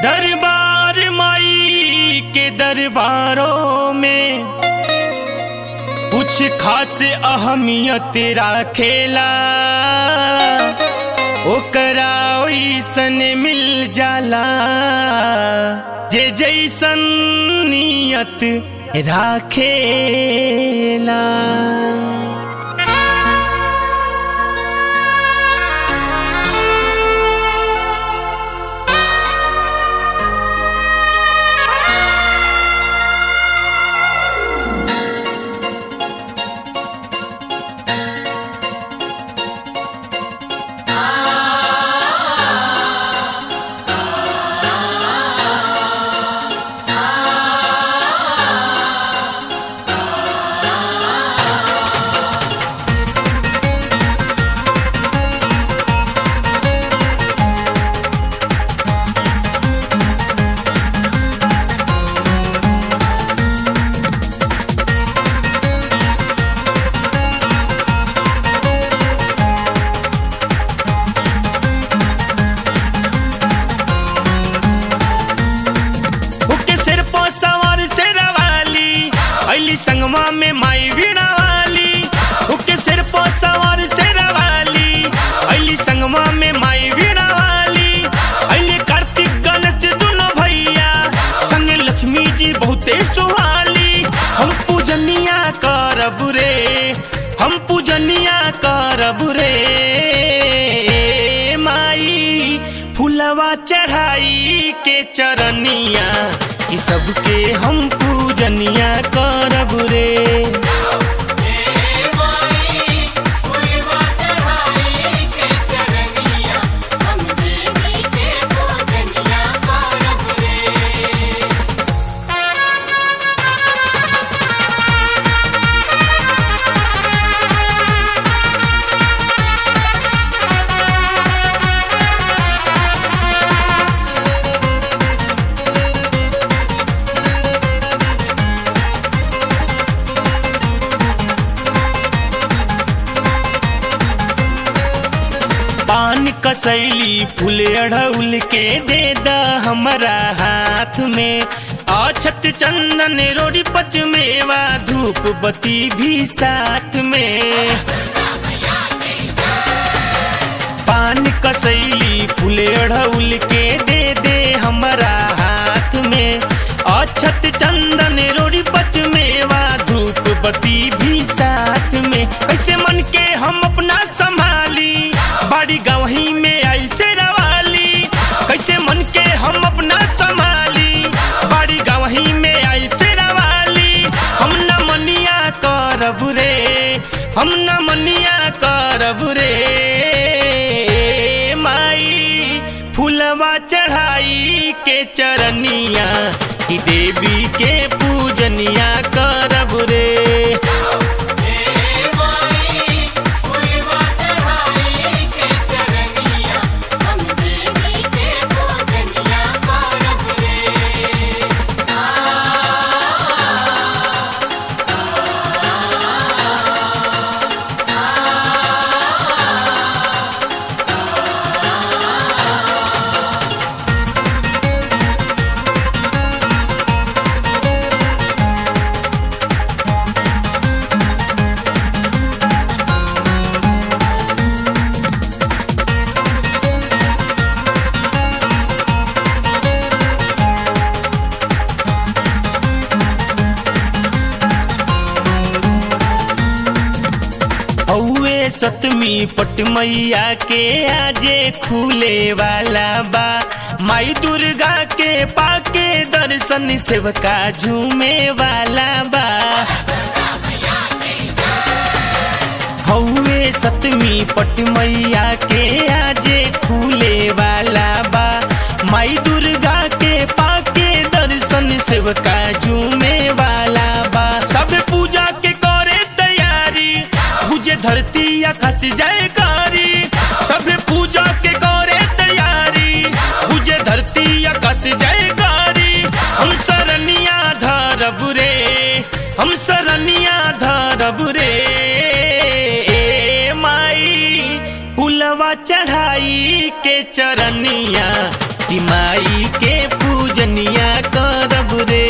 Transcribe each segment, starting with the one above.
दरबार माई के दरबारों में कुछ खास अहमियत राखेला ओकरा ओइसन मिल जाला जे जैसन नियत राखेला ओके सिर पर सवार से रवाली अली संगमा में माई वीणा वाली ओके सिर पर सवार से रवाली अली संगमा में माई वीणा वाली अली कार्तिक गणेश दोनों भैया संग लक्ष्मी जी बहुते सुहाली हम पूजनिया करब रे हम पूजनिया करब रे माई फुलवा चढ़ाई के चरनिया कि सबके हम पूजनिया करब रे पान कसैली फूल अढ़ौल के दे द हमारा हाथ में अछत चंदन रोड़ी पच मेवा धूप बत्ती भी साथ में पान कसैली फूल अढ़ौल के दे दे हमारा हाथ में अछत चंदन रोड़ी पच मेवा धूप बत्ती भी साथ में कैसे मन के हम अपना संभाली बाड़ी गवही में आई से रवाली कैसे मन के हम अपना संभाली बाड़ी गवही में आई से रवाली हम न मनिया करब रे हम न मनिया करब रे माई फूलवा चढ़ाई के चरनिया कि देवी के पूजनिया करब रे औए सतमी पट मैया के आजे खुले वाला बा माई दुर्गा के पाके दर्शन सेवका झूमे वाला बा हौवे सतमी पट मैया के आजे खुले वाला बा माई दुर्गा के पाके दर्शन सेवका झूमे वाला बा सब पूजा के करे तैयारी बुझे धरती आकाश जयकारी सब पूजा के करे तैयारी बुझे धरती आकाश जयकारी हम सरनिया धरब रे हम सरनिया धरब रे माई फुलवा चढ़ाई के चरनिया कि माई के पूजनिया करब रे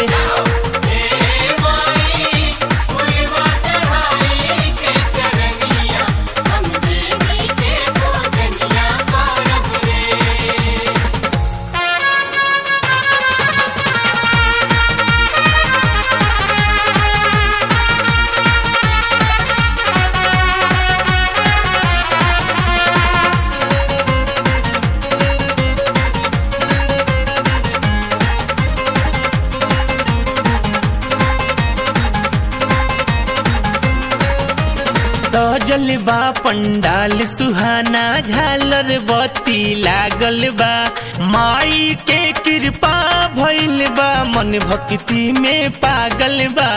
सजल बा पंडाल सुहाना झालर बत्ती लागल बा माई के कृपा भइल बा मन भक्ति में पागल बा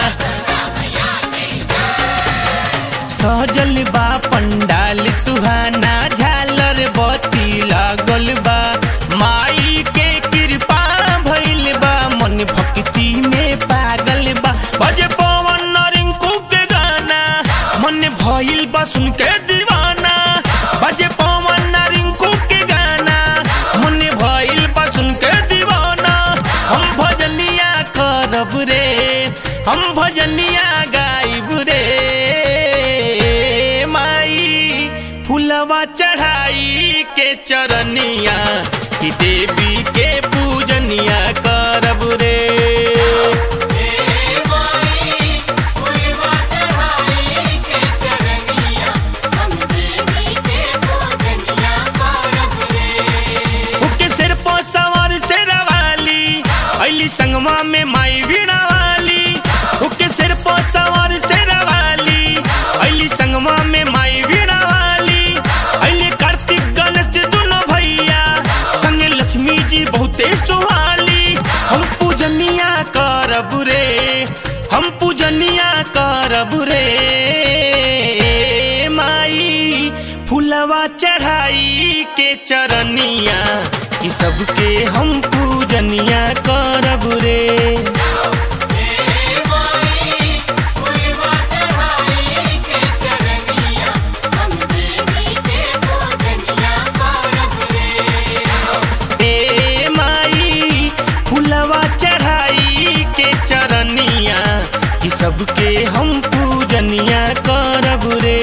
सजल बा पंडाल सुहाना झालर बत्ती लागल बा माई के कृपा भइल बा मन भक्ति में पागल बा बजे पवन रिंकू के गाना मन भइल बा सुन के दीवाना बजे पवन रिंकू के गाना मन भइल बा सुन के दीवाना हम भजनिया करब रे हम भजनिया गाइब रे माई फुलवा चढ़ाई के चरनिया कि देवी के पूजनिया करब रे ओके सिर पर सवार से रवाली अली संगमा में माई वीणा वाली ओके सिर पर सवार से रवाली अली संगमा में माई वीणा वाली अली कार्तिक गणेश जी दोनों भैया संगे लक्ष्मी जी बहुते सुहाली हम पूजनिया करब रे हम पूजनिया करब रे माई फुलवा चढ़ाई के चरनिया कि सबके हम पूजनिया करब रे ए माई फुलवा चढ़ाई के चरनिया कि सबके हम पूजनिया करब रे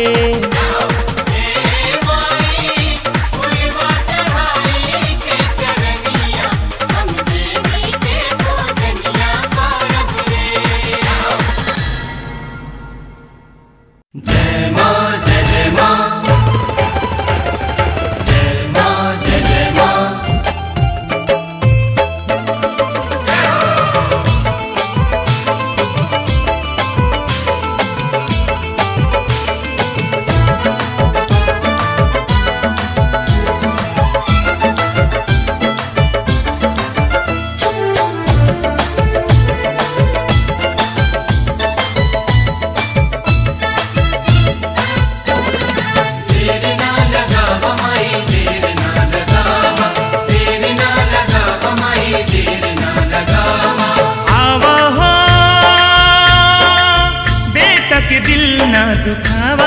आवा हो बेटा के दिल ना दुखावा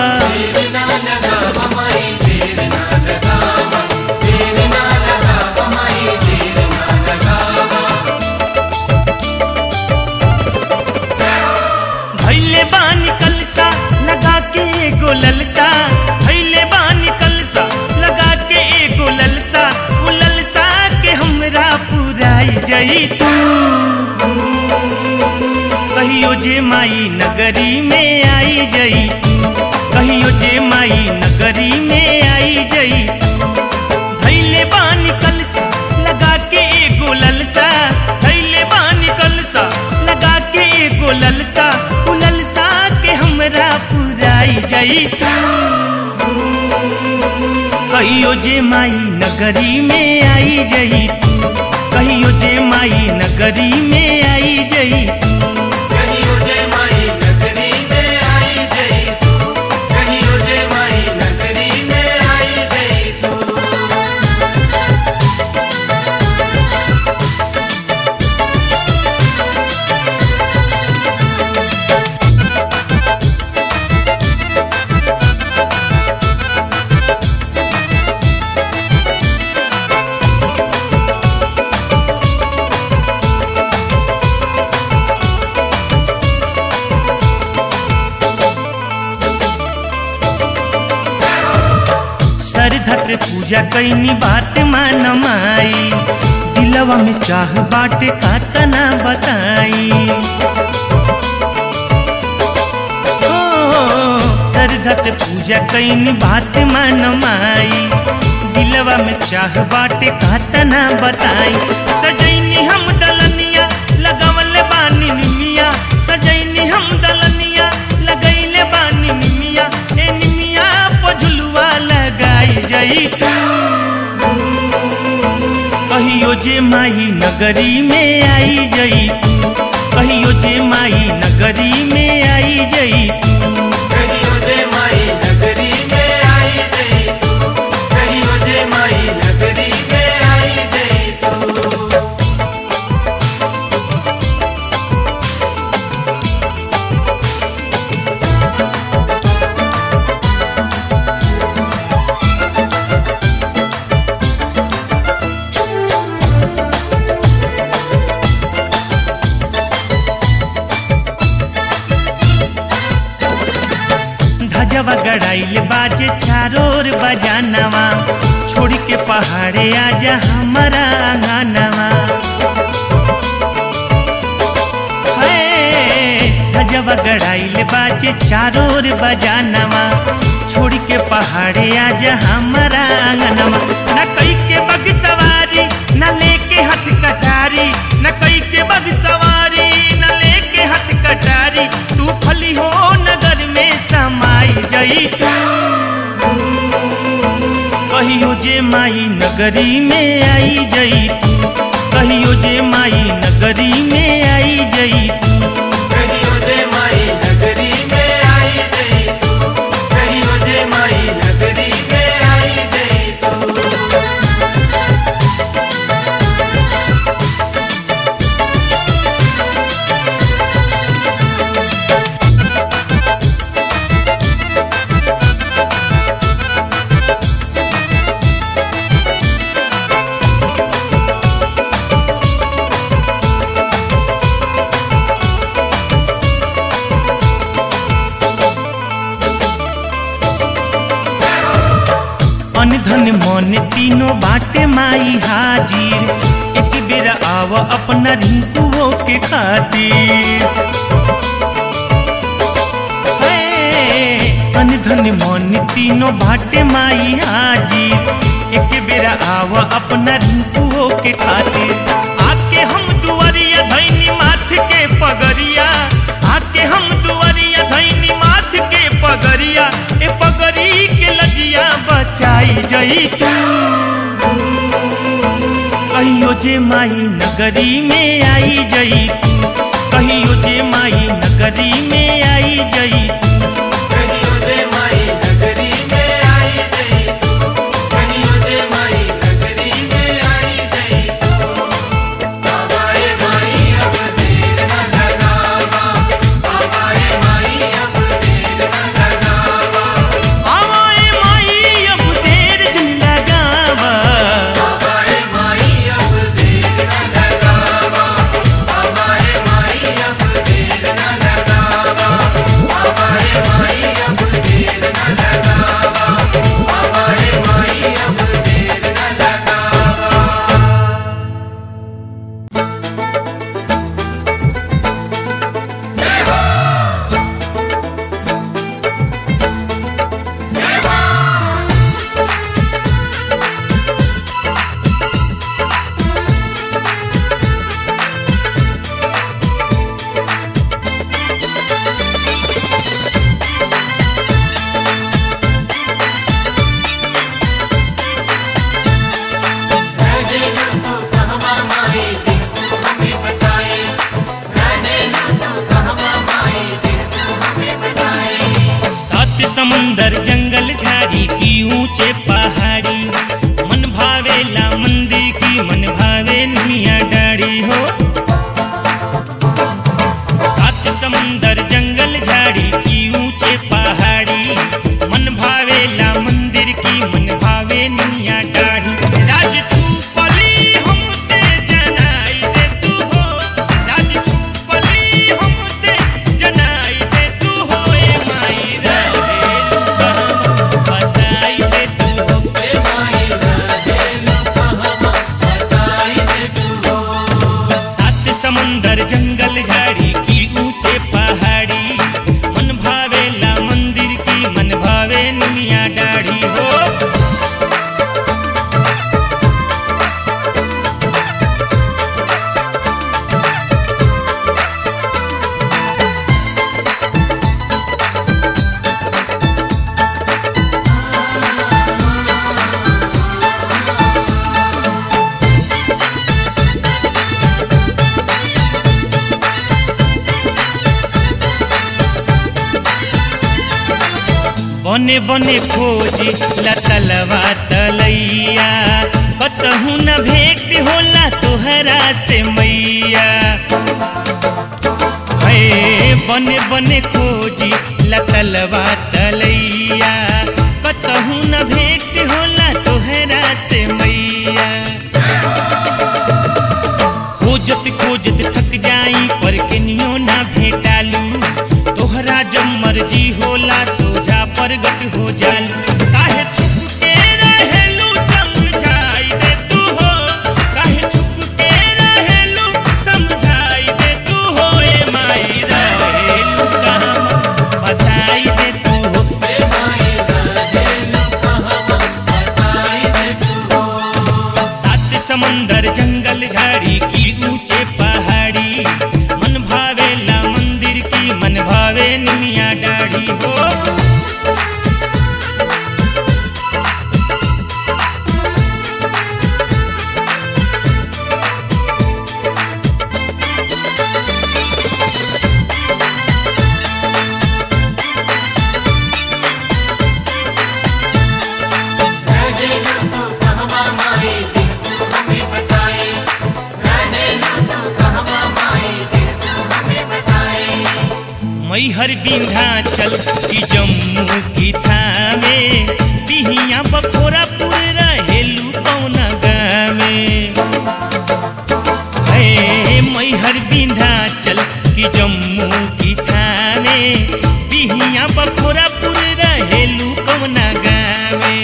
भैले बानी कलसा लगा के एगो ललसा भैले बानी कलसा लगा के एगो ललसा उ ललसा के हमरा पुराई जई तू कहियो जे माई नगरी में आई जई कहियो जे माई नगरी में आई जई भैले बानी कलसा लगा के एगो ललसा भैले बानी कलसा लगा के एगो ललसा उ ललसा के हमरा पुराई जई तू कहियो जे माई नगरी में आई जई तू कहियो जे माई नगरी में आई जई तू कहियो जय माई नगरी में आई जय तू कहियो जय माई नगरी में आई जय तू पूजा कैनी बात मान माई दिलवा में चाह बाटे कातना बताई ओ, श्रद्धा से पूजा कैनी बात मान माई दिलवा में चाह बाटे कातना बताई सजैनी हम दलनिया लगवले बानी निमिया सजैनी हम दलनिया लगैले बानी निमिया ए निमिया पझुलुआ लगाई जई कहियो जे माई नगरी में आई जई कहियो जे माई नगरी में आई जई कहियो जे माई नगरी में आई जई तू कहियो जे माई नगरी में आई जई तू धजवा गड़ाइल बाजे चारोर बजानवा छोड़ के पहाड़े आजा हमारा आंगनवा हे, धजवा गड़ाइल बाजे चारोर बजानवा छोड़ के पहाड़े आजा हमारा आंगनवा न कई के बग सवारी न लेके हथ कटारी न कई के बग सवारी न लेके हथ कटारी तू फली हो नगर में समाई जई कहियो जे माई नगरी में आई जई कहियो जे माई नगरी में आई जई कहियो जे माई नगरी में आई जई तू कहियो जे माई नगरी में आई जई तू अन धन मन तीनों बाटे माई हाजिर एक बेर आव अपना रिंकुओ के खातिर हे, अन धन मन तीनों बाटे माई हाजिर एक बेर आव अपना रिंकुओ के खातिर आके हम दुआरिया धैनी माथ के पगरिया आके हम दुआरिया धैनी माथ के पगरिया ए पगरी के लजिया बचाई जई तू कहियो जे माई नगरी में आई जई तू कहियो जे माई नगरी में आई जई तू कहियो जे माई नगरी में आई जई तू कहियो जे माई नगरी में आई जई तू आवाए माई अब देर न लगावा आवाए माई अब देर न लगावा आवाए माई अब देर जन लगावा आवाए माई अब देर न लगावा आवाए माई अब देर न लगावा आवाए माई अब देर न लगावा आवाए माई अब देर न लगावा रहने न तू कहवा माई दिन तू हमें बताए रहने न तू कहवा माई दिन तू हमें बताए सात समंदर जंगल झाड़ी की ऊंचे पहाड़ी मन भावेला मंदिर की मन भावे निमिया डाड़ी हो सात समंदर जंगल झाड़ी की ऊंचे पहाड़ी मन भावेला मंदिर की मन भावे निमिया डाड़ी राज तू पली हमसे जनाई दे तू हो राज तू पली हमसे जनाई दे तू हो ए माई रे बताई दे तू हो ए माई बने बने खोजी लतलवा तलैया कतहू न भेंट होला तोहरा से मैया हे बने बने खोजी लतलवा तलैया कतहू न भेंट होला तोहरा से मैया खोजत खोजत थक जाई पर केनियो ना भेटालू तोहरा जब मर्जी होला सोझा प्रगट हो जालू काहे छुप के रहेलू समझाई दे तू हो काहे छुप के रहेलू समझाई दे तू हो ए माई रहेलू कहाँ बताई दे तू हो सात समंदर जंगल झाड़ी की ऊंचे पहाड़ी मन भावेला मंदिर की मन भावे निमिया डाढ़ी हो मैहर विंध्याचल की जम्मू की थामे बिहिया बखोरापुर रहेलू कौना गामे हे मैहर विंध्याचल की जम्मू की थामे बिहिया बखोरापुर रहेलू कौना गामे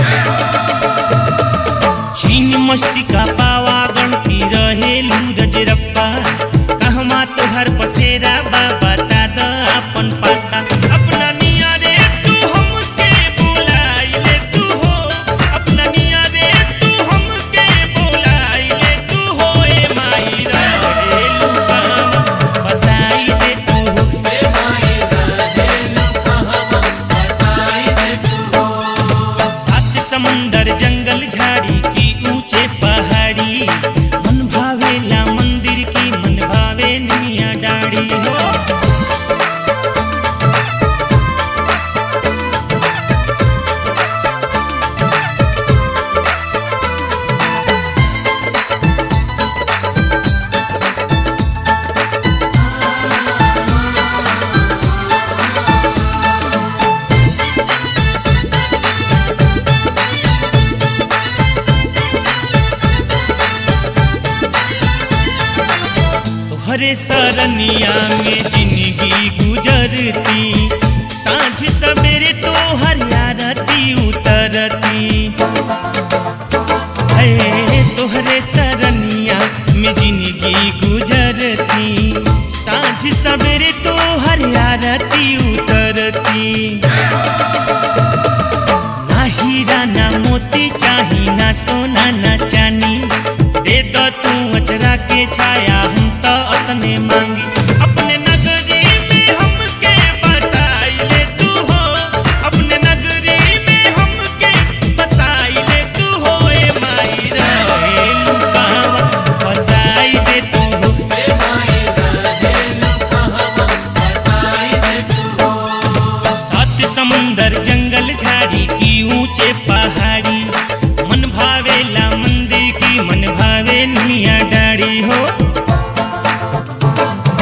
छीन मस्ती का पावा गणती रहेलू रजरप्पा कहवा तोहर बसेरा बाबा दादा अपन पाता अपना निया रे तू हमके बुलाई ले तू हो अपना निया रे तू हमके बुलाई ले तू हो ए माई रहेलू कहवा बताई दे तू हो सात समंदर जंगल झाड़ी की ऊंचे पहाड़ी मन भावेला मंदिर की मन भावे निया डाड़ी हो तोहरे सरनिया में जिंदगी गुजरती सांझ सवेरे तो हरियारती उतरती है तोहरे सरनिया में जिंदगी गुजरती सांझ सवेरे तो हरियारती उतरती ना हीरा ना मोती चाही ना सोना ना चानी दे दो तू अचरा के छाया हम तो अपने मांगी अपने नगरी में हमके बसाई ले तू हो अपने नगरी में हमके बसाई ले तू हो ए माई रहेलू कहवा बताई दे तू हो सात समंदर जंगल झाड़ी की ऊंचे पहाड़ी मन भावेला मंदिर की मन भावे निया डाड़ी हो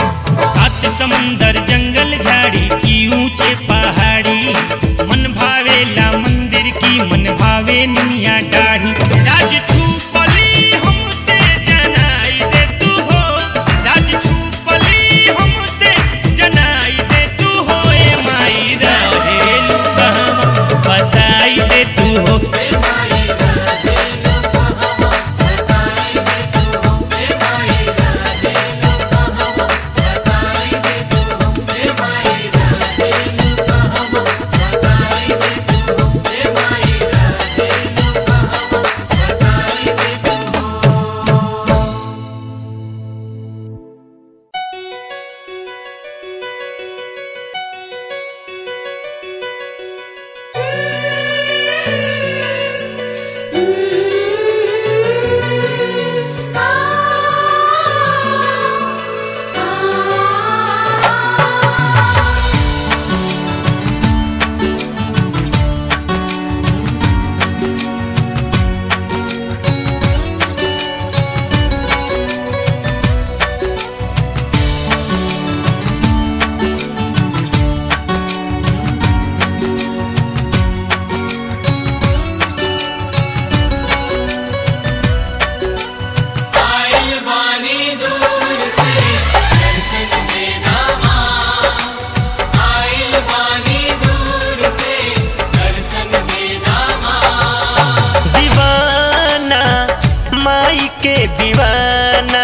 दीवाना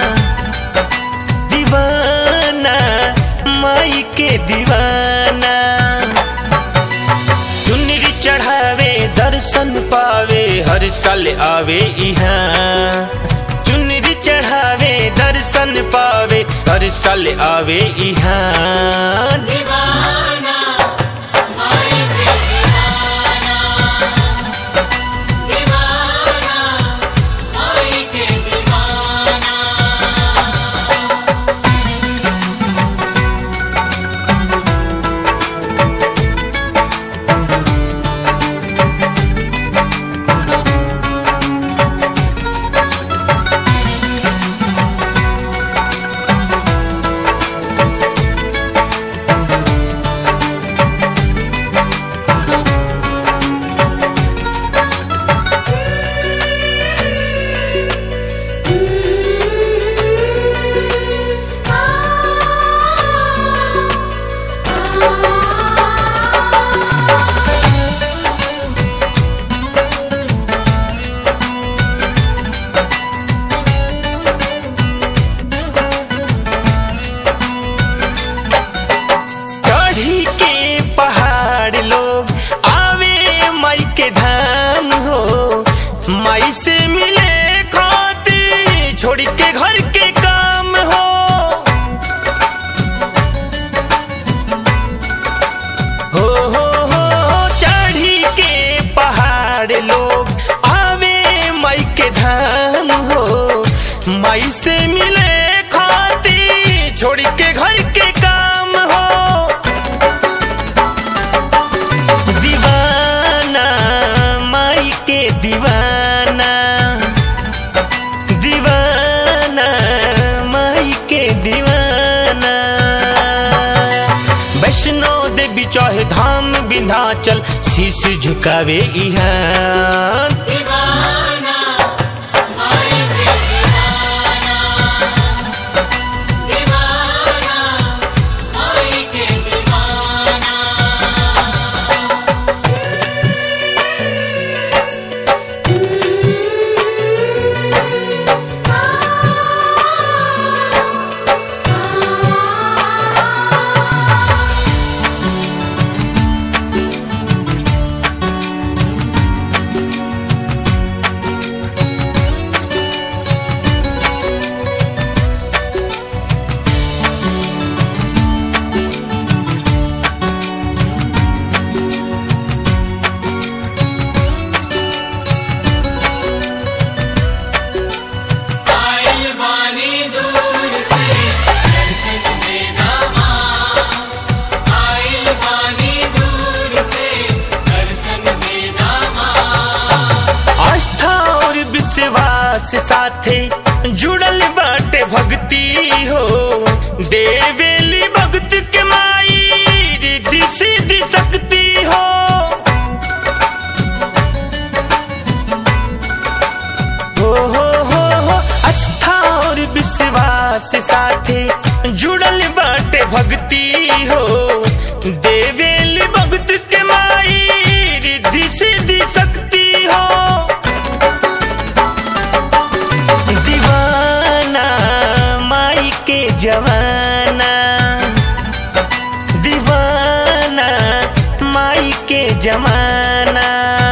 दीवाना माई के दीवाना चुनरी चढ़ावे दर्शन पावे हर साल आवे यहाँ चुनरी चढ़ावे दर्शन पावे हर साल आवे यहाँ दीवाना माई के दीवाना दीवाना माई के दीवाना चढ़ी के पहाड़ लोग आवे माई के धाम हो माई से मिले खाती छोड़ के घर के काम हो हो हो हो चढ़ी के पहाड़ लोग आवे माई के धाम हो माई से मिले खाती छोड़ के घर के काम हो दीवाना माई के दीवाना दीवाना माई के दीवाना वैष्णो देवी चाहे धाम विंध्याचल शीश झुकावे यहाँ दीवाना माई के दीवाना दीवाना माई के दीवाना आइल बानी दूर से दर्शन देना माँ आइल बानी दूर से दर्शन देना माँ आस्था और विश्वास साथे जुड़ल बाटे भक्ति हो देवेली भक्त के माई रिद्धि सिद्धि शक्ति हो हो हो हो हो आस्था और विश्वास साथे जुड़ल बाटे भक्ति हो देवेली भक्त के माई रिद्धि सिद्धि शक्ति हो दीवाना माई के जवाना दीवाना माई के जमाना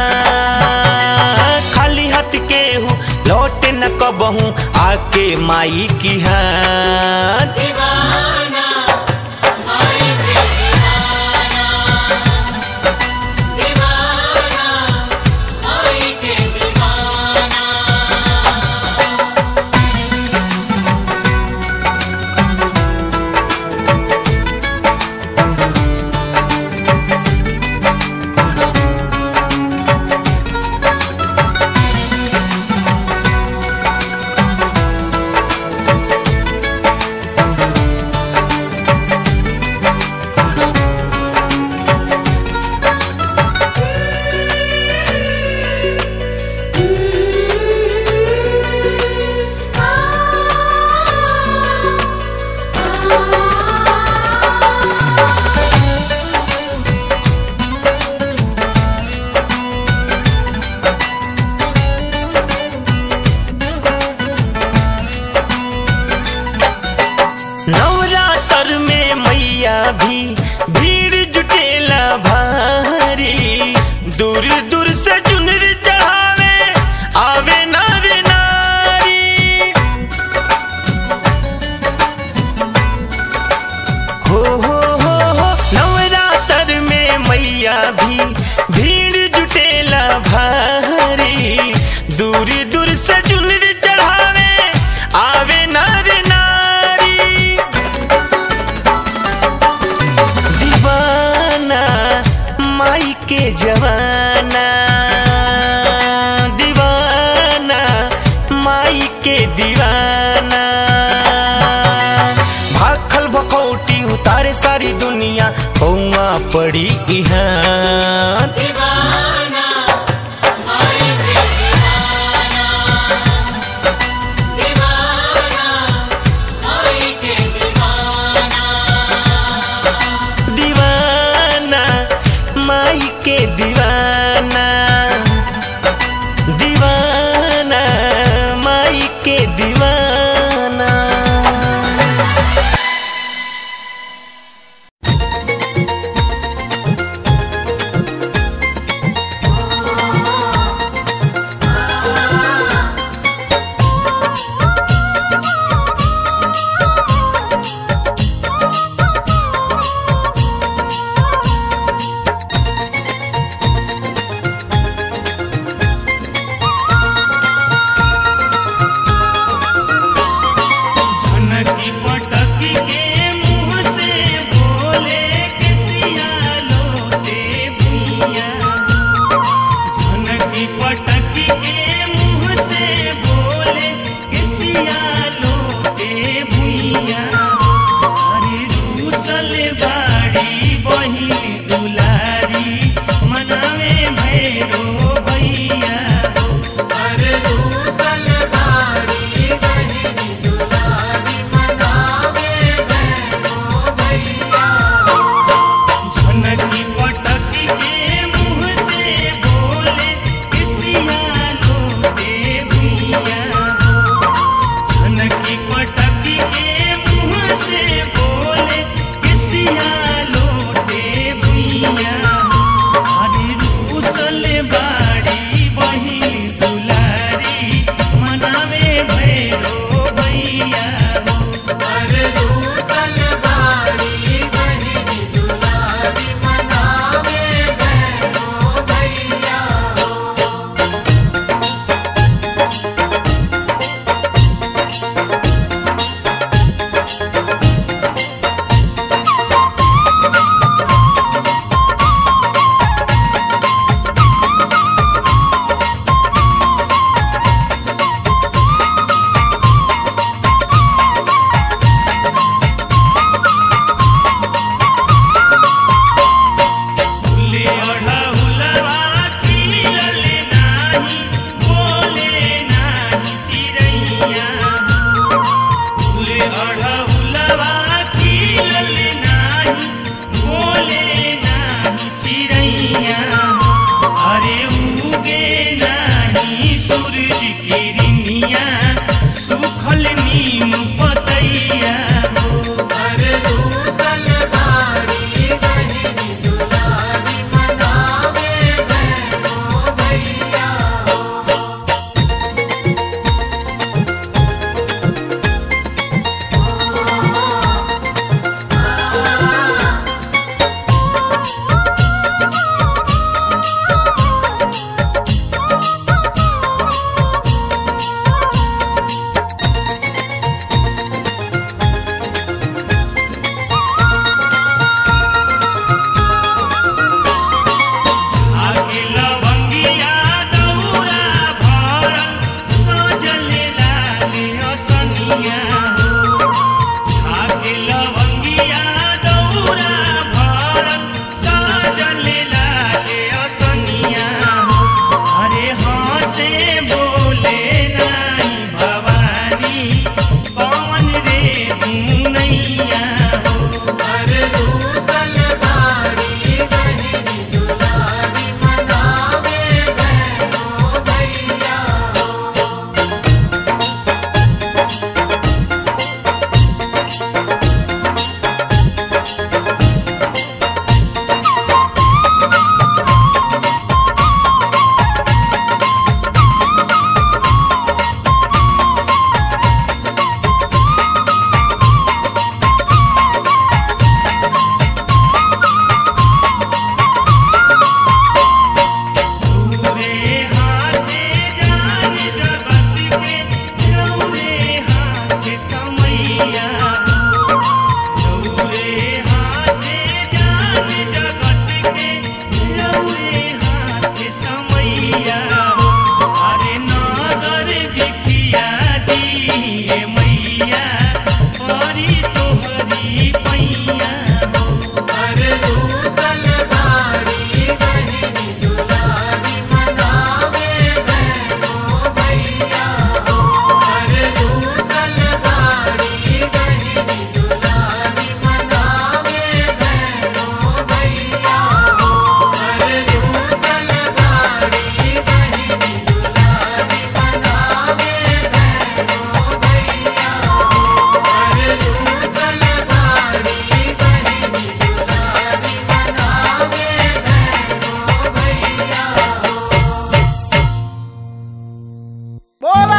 खाली हाथ के हूँ लौटे न कबहू आके माई की हाथ दीवाना माई के दीवाना दीवाना माई के दीवाना दीवाना भी भीड़ जुटेला भारी दूर दूर से चुनर चढ़ावे आवे नर नारी हो हो हो हो नवरात्र में मैया भी भीड़ जुटेला भारी दूर दूर से चुनर चढ़ावे आवे नर नारी दीवाना माई के जवाना दीवाना माई के दीवाना भाखल भकौटी उतारे सारी दुनिया पौआ पड़ी इहाँ दीवाना माई के दीवाना दीवाना माई के दीवाना दीवाना माई के दीवाना दीवाना माई के दीवाना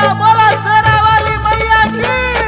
बोला शेरा वाली मैया की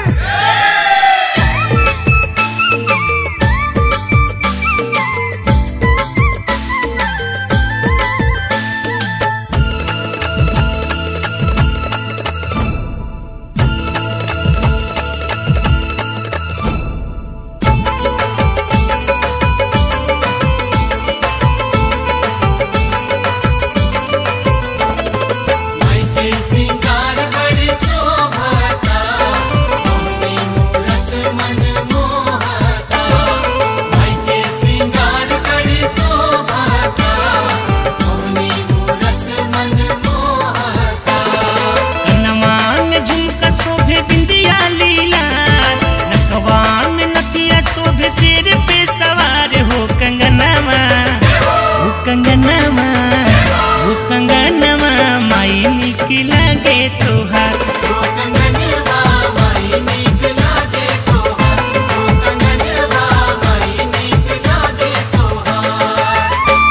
माई के सिंगार बड़ी शोभता मोहनी मूरत मन मोहता माई के सिंगार बड़ी शोभता मोहनी मूरत मन मोहता कनवा में झुमका शोभे बिंदिया लीला नकवा में नथिया शोभे सिर पे सवार हो कंगनवा हो कंगनवा हो कंगनवा माई निक लागे तोहार कंगनवा माई नीक लागे तोहार कंगनवा माई नीक लागे तोहार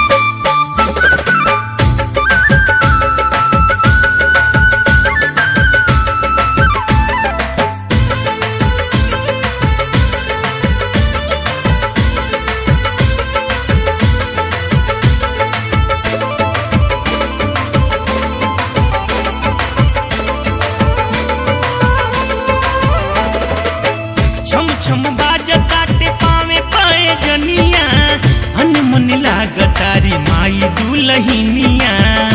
छम छम बाज काटे पावे पाए जनिया अनमन लागतारी माई दुलहिनिया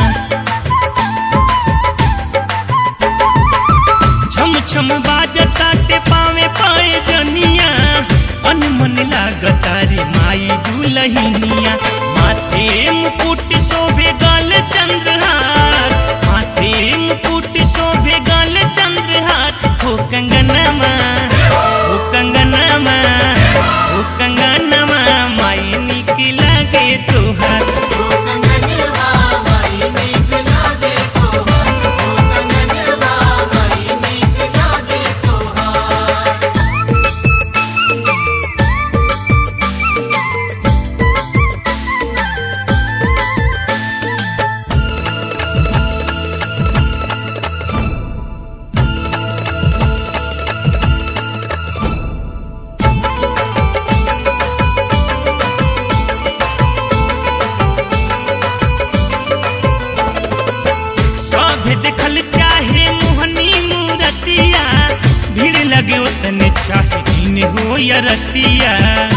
छम छम बाज काटे पावे पाए जनिया अनमन लागतारी माई दुलहिनिया माथे मुकुट शोभे गल चंद्रहार माथे मुकुट शोभे गल चंद्रहार हो कंगनमा हो कंगनमा हो कंगनमा माई निक लागे तोहार कंगनवा माई नीक लागे तोहार कंगनवा माई नीक लागे तोहार सब देखल चाहे मोहनी मूरतिया भीड़ लगे उतने चाहे दिन हो या रतिया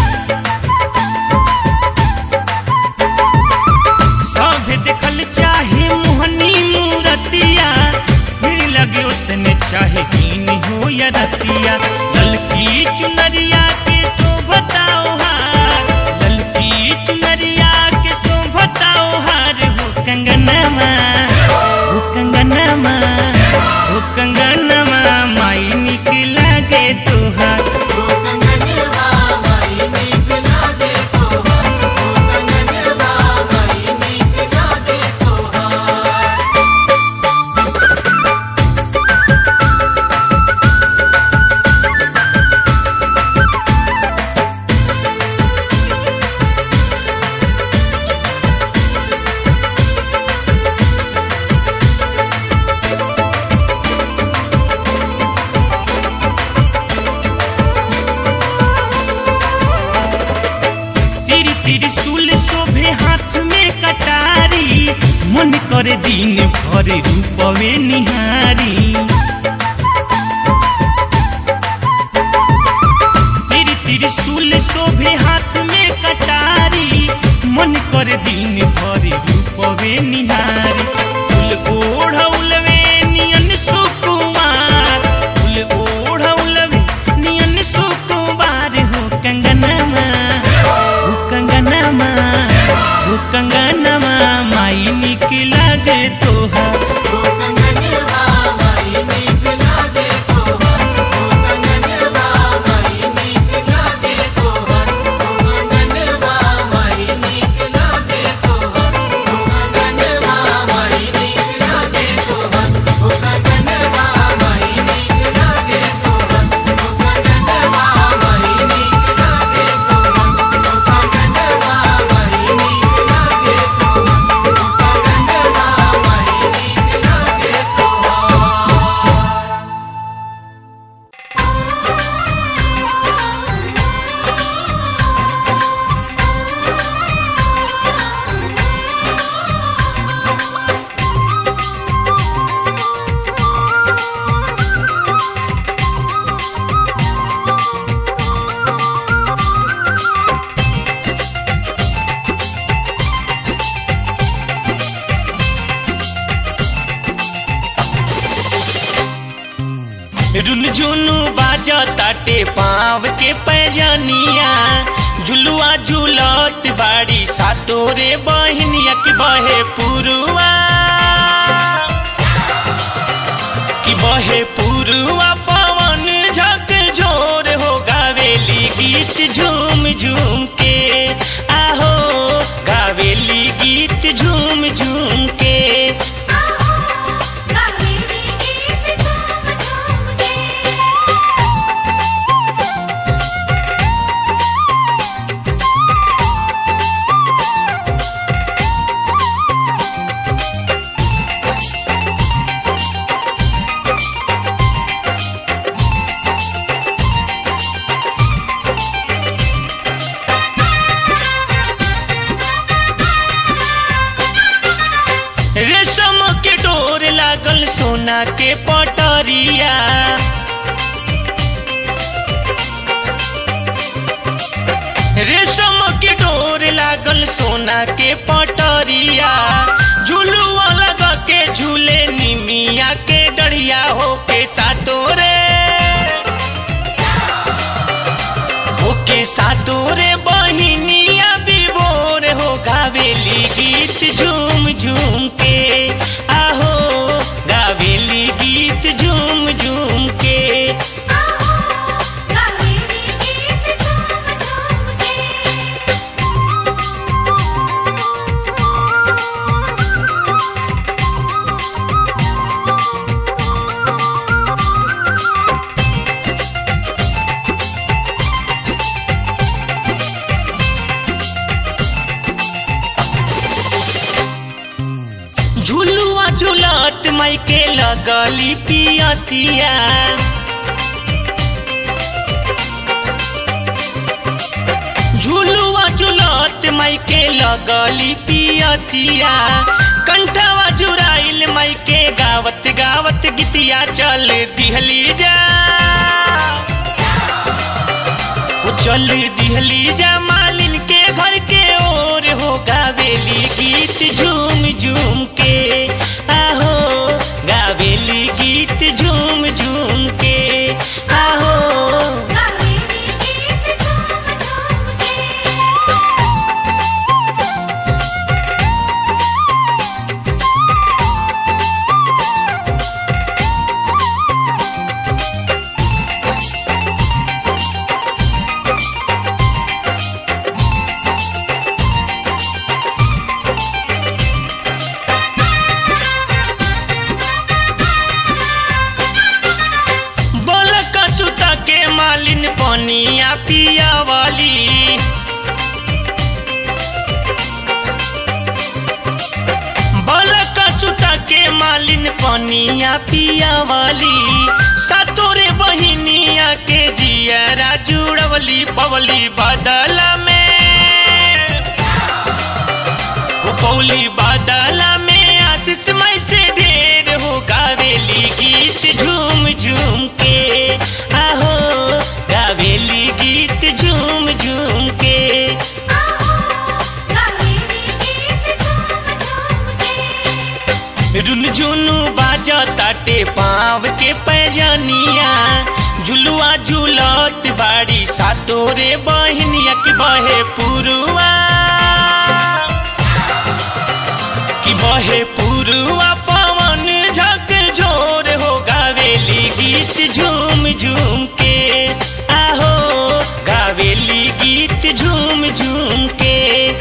सब देखल चाहे मोहनी मूरतिया भीड़ लगे उतने चाहे दिन हो या रतिया ललकी चुनरिया के शोभताओ हार ललकी चुनरिया के शोभताओ हार हो कंगनमा हो कंगनमा हो कंगनमा माई निक लागे तोहार कंगनवा माई नीक लागे तोहार कंगनवा माई नीक लागे तोहार तिरी तिरी सुल शोभे हाथ में कटारी मन करे दिन भर रूपवे निहारी तिरी तिरी सुल शोभे हाथ में कटारी मन करे दिन भर रूपवे निहारी फूल ओढ़ौलवे नियन सुकुमार फूल ओढ़ौलवे नियन सुकुमार हो कंगनमा हो कंगनमा हो कंगनमा माई निक लागे तोहार कंगनवा माई नीक रुनझुनु बाजा ताटे पाव के पैजनिया झुलुआ झुलत बाड़ी सातोरे बहनिया की बहे पुरुआ की बहे पुरुआ पवन झक झोर हो गावेली गीत झूम झूम के आहो गावेली गीत झूम झूम के रेशम के डोर लागल सोना के पटरिया रेशम के डोर लागल सोना के पटरिया झुलुआ लगा के झूले निमिया के डढ़िया हो के सातोरे ओके सातोरे बहिनिया विभोर हो गावेली गीत झूम झूम के आहो गावेली गीत झूम झूम के झुलुआ झुलत माई के लगली पियसिया झुलुआ झुलत माई के लगली पियसिया कंठवा जुराइल माई के गावत गावत गीतिया चल दिहली जा ओ चल दिहली जा मालिन के घर के ओर हो गावेली गीत झूम झूम के आहो गावेली गीत झूम झूम के आहो बोलक सुता के मालिन पनिया पिया वाली बोलक सुता के मालिन पनिया पिया वाली सतोरे बहिनिया के जियरा जुड़वली पवली बदल में वो पौली बादला में आशीष मई से ढेर हो गावेली गीत झूम झूम के आहो गावेली गीत झूम झूम के रुनझुनु बाजा ताटे पाव के पैजनिया झुलुआ झुलत बाड़ी सातोरे बहनिया की बहे पुरुआ की बहे पुरुआ पवन झक झोर हो गावेली गीत झूम झूम के आहो गावेली गीत झूम झूम के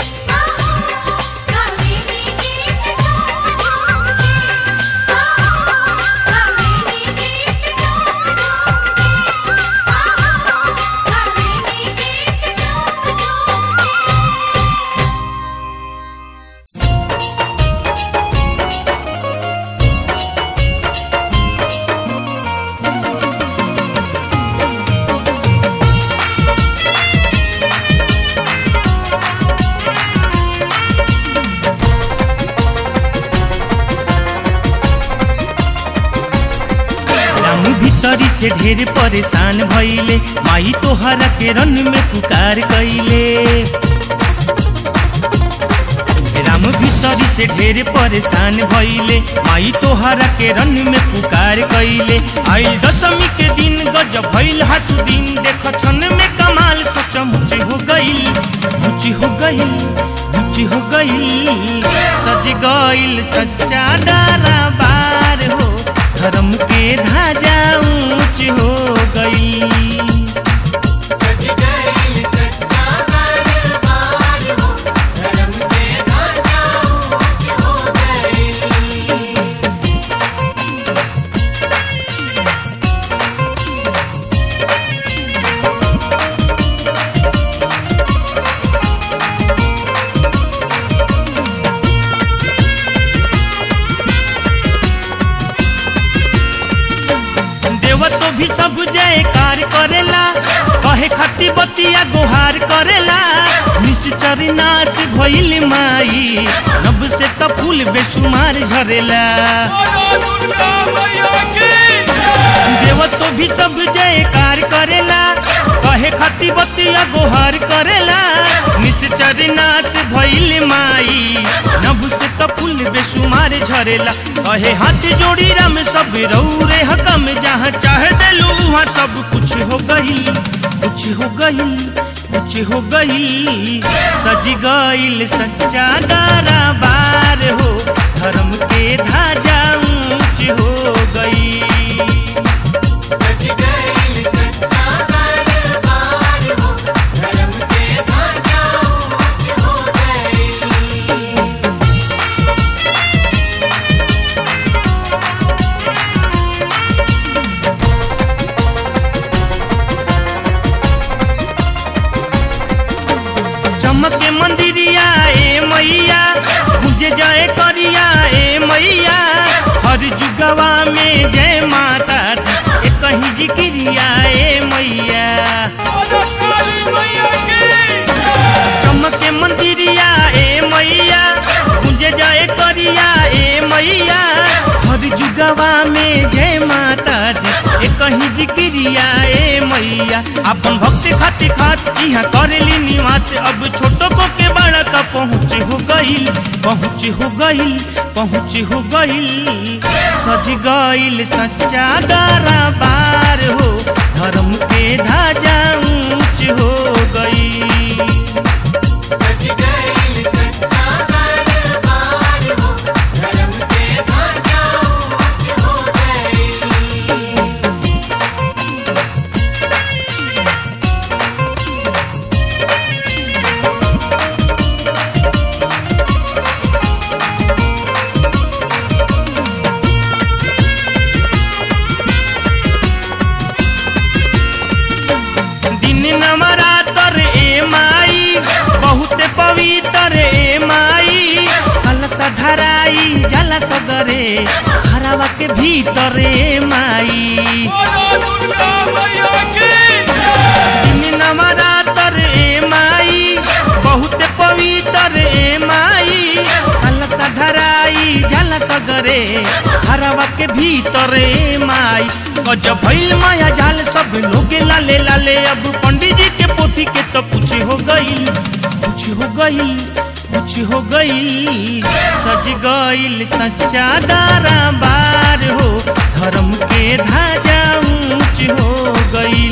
राम भीतरी से ढेर परेशान भइले माई तोहरा के रन में पुकार कइले राम हम भीतरी से ढेर परेशान भइले माई तोहरा के रन में पुकार कैले आइल दशमी के दिन गजब भइल हाथू दिन देख छन में कमाल सच मुच हो गइल मुच हो गइल मुच हो गइल सज गइल सच्चा दारा बार हो धर्म के धाजा ऊंच हो गई सज गई सच्चा दरबार हो धर्म के ध्वजा ऊंच हो गई देव तो भी सब जयकार करेला कहे खती बतिया गोहार करेला निश्चरी नाच भइल माई नब से त फूल बेसुमार झरेला देव तो भी सब जयकार करेला कहे खती बतिया गोहार करेला निश्चरी नाच भइल माई नब से त फूल बेसुमार झरेला कहे हाथ जोड़ी राम सब रौरे हकम जहाँ चाह देलू वहाँ सब कुछ हो गई कुछ हो गई कुछ हो गई सज गईल सच्चा दारा बार हो धर्म के धाजा ऊंच हो गई सज गई सच्चा दरबार हो धर्म के ध्वजा ऊंच हो गई चमके मंदिरिया ए मैया मुझे जय करिया ए मैया हर जुगवा में जय माता दी ए कहीं जिक्रिया ए मैया चमके मंदिरिया ए मैया मुझे जय करिया ए मैया हर जुगवा में जय माता दी ए कहीं जिक्रिया ए मैया अपन भक्ति खातिर खास यहाँ करेली निवास अब छोटो को के बड़ा का पहुँच हो गई पहुँच हो गई पहुँच हो गई सज गईल सच्चा दारा बार हो धर्म के धाजा ऊंच हो गई सज गई सच्चा दरबार हो धर्म के ध्वजा ऊंच हो गई दिन नवरातर ए माई बहुत पवित्र ए माई हलसा धराई जला सगरे हरावा के भीतर ए माई दिन नवरातर ए माई बहुत पवित्र ए माई हलसा धराई जला सगरे हरावा के भीतर ए माई गजब भइल माया जाल सब लोगे लाले लाले अब पंडित जी के पोथी के तो कुछ हो गई कुछ हो गई कुछ हो गई सज गईल सच्चा दारा बार हो धर्म के धाजा ऊंच हो गई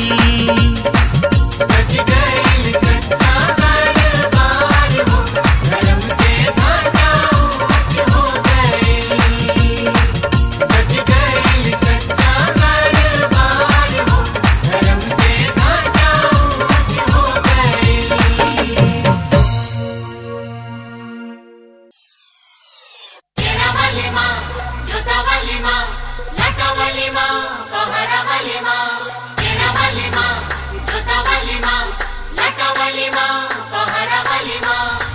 सज गई सच्चा दरबार हो धर्म के ध्वजा ऊंच हो गई सज गई सच्चा दरबार हो धर्म के ध्वजा ऊंच हो गई तेरा वाली माँ जोता वाली माँ लाटा वाली माँ पहाड़ा वाली माँ तेरा वाली माँ जोता वाली माँ लाटा वाली माँ पहाड़ा वाली माँ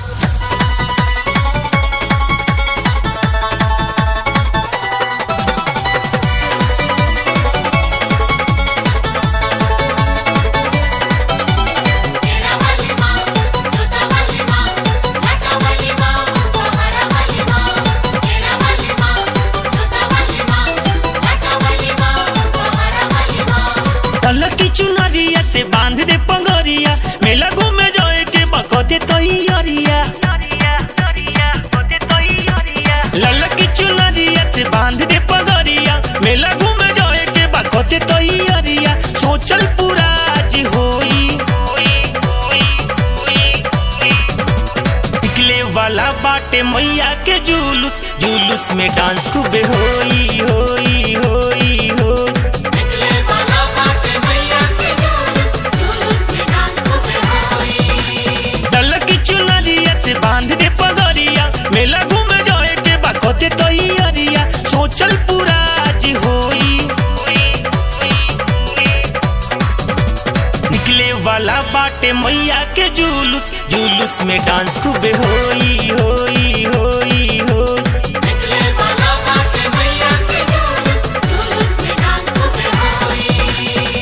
तेरा वाली माँ जोता वाली माँ लाटा वाली माँ पहाड़ा वाली माँ तेरा वाली माँ जोता वाली माँ लाटा वाली माँ पहाड़ा वाली माँ तल की चुनरिया से बांध दे पंगरिया मेला घूमे जाए के बकते तो अरिया मेला घूमे जाए के बाखते तो ही अरिया सोचल पूरा आज होई निकले वाला बाटे मैया के जुलूस जुलूस में डांस खूबे होई होई होई होई निकले वाला बाटे मैया के जुलूस जुलूस में डांस खूबे होई डल की चुनरिया से बांध दे पगड़िया मेला घूमे जाए के बाखते तो ही अरिया सोचल पूरा आज होई निकले वाला बाटे मैया के जुलूस जुलूस में डांस खूबे होई होई होई होई निकले वाला बाटे मैया के जुलूस जुलूस में डांस खूबे होई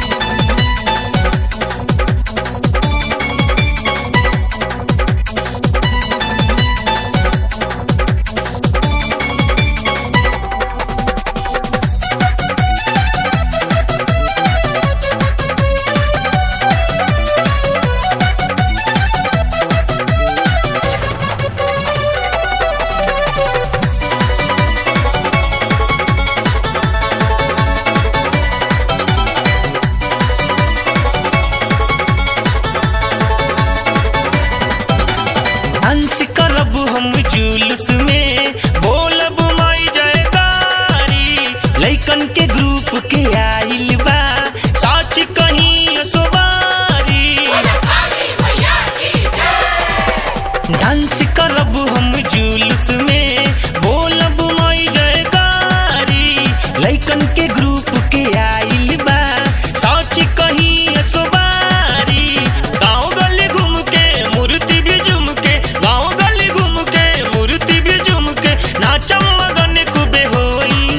हंस करब हम जुलूस में बोलब माई जयकारी लइकन के ग्रुप के आइल बा साच कहीं सोबारी काली मैया की जय डांस करब हम जुलूस में बोलब माई जयकारी लइकन के ग्रुप के आइल बा साच कहीं सोबारी गाँव गली घूम के मूर्ति भी झुम के गाँव गली घूम के मूर्ति भी झुम के नाचम मगन खूबे होई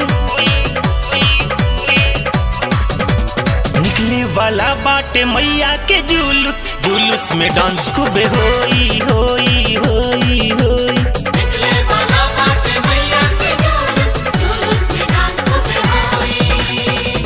निकले वाला बाटे मैया के जुलूस जुलूस में डांस खूबे होई होई होई होई निकले वाला बाटे मैया के जुलूस जुलूस में डांस खूबे होई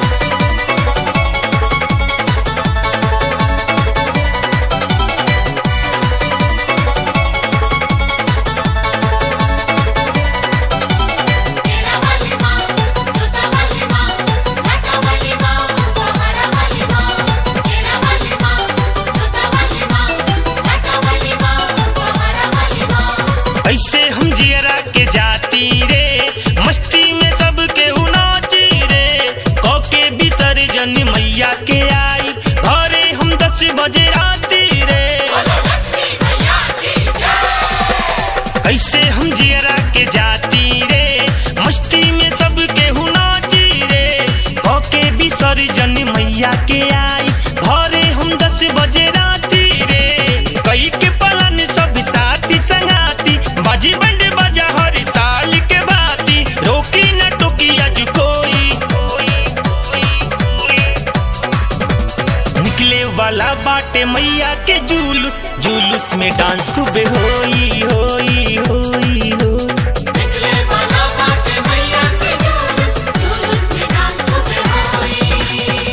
तेरा वाली माँ जोता वाली माँ लाटा वाली माँ पहाड़ा वाली माँ तेरा वाली माँ जोता वाली माँ लाटा वाली माँ पहाड़ा वाली माँ ऐसे हम जियरा के जाती रे मस्ती में सबके उनाची रे कौके विसर्जन मैया के आई घरे हम दस बजे राती रे बोलो लक्ष्मी मैया की जय ऐसे हम जियरा के जाती रे मस्ती में सबके हुनाची रे कौके विसर्जन मैया के आई घरे हम दस बजे राती रे कई के पलन सब साथी संगाती बाजी बंड बजा हर साल के बाती रोकी न टोकी आज कोई निकले वाला बाटे मैया के जुलूस जुलूस में डांस खूबे होई होई होई होई निकले वाला बाटे मैया के जुलूस जुलूस में डांस खूबे होई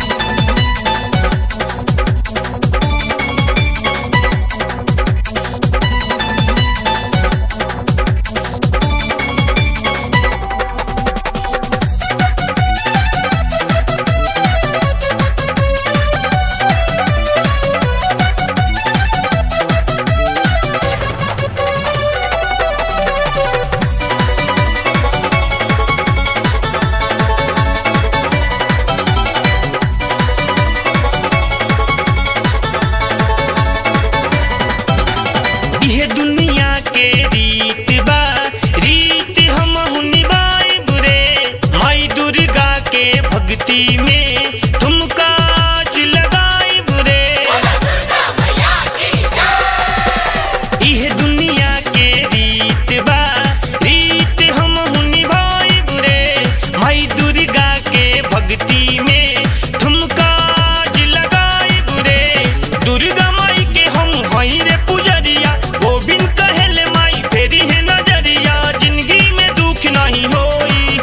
इहे दुनिया के रीत बा रीत हम निभाई बुरे माई दुर्गा के भक्ति में तुमका आज लगाई बुरे दुर्गा मैया की जय इहे दुनिया के रीत बा रीत हम निभाई बुरे माई दुर्गा के भक्ति में तुमका आज लगाई बुरे दुर्गा माई के हम हई रे पुजरिया गोविंद कहेले माई फेरी है नजरिया जिंदगी में दुख नहीं होई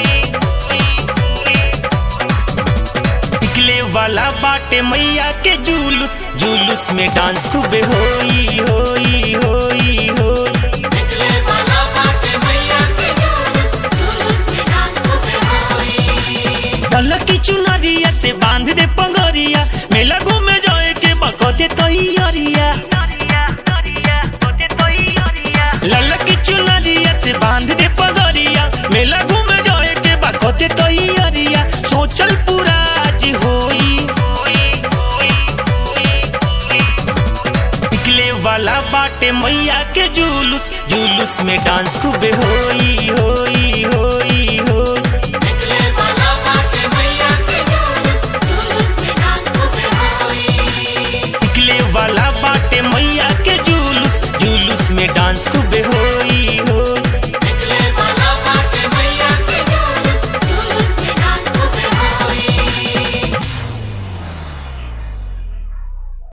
निकले वाला बाटे मैया के जुलूस जुलूस में डांस खूबे होई होई होई होई निकले वाला बाटे मैया के जुलूस जुलूस में डांस खूबे से बांध दे पगरिया मेला घूमे जाए के बकते तैयारिया ललकी चुनरिया से बांध दे पगरिया मेला घूमे जाए के बकते तैयारिया सोचल पूरा आज होई निकले वाला बाटे मैया के जुलूस जुलूस में डांस खूबे होई होई होई होई निकले वाला बाटे मैया के जुलूस जुलूस में डांस खूबे होई निकले वाला बाटे मैया के जुलूस जुलूस में डांस खूब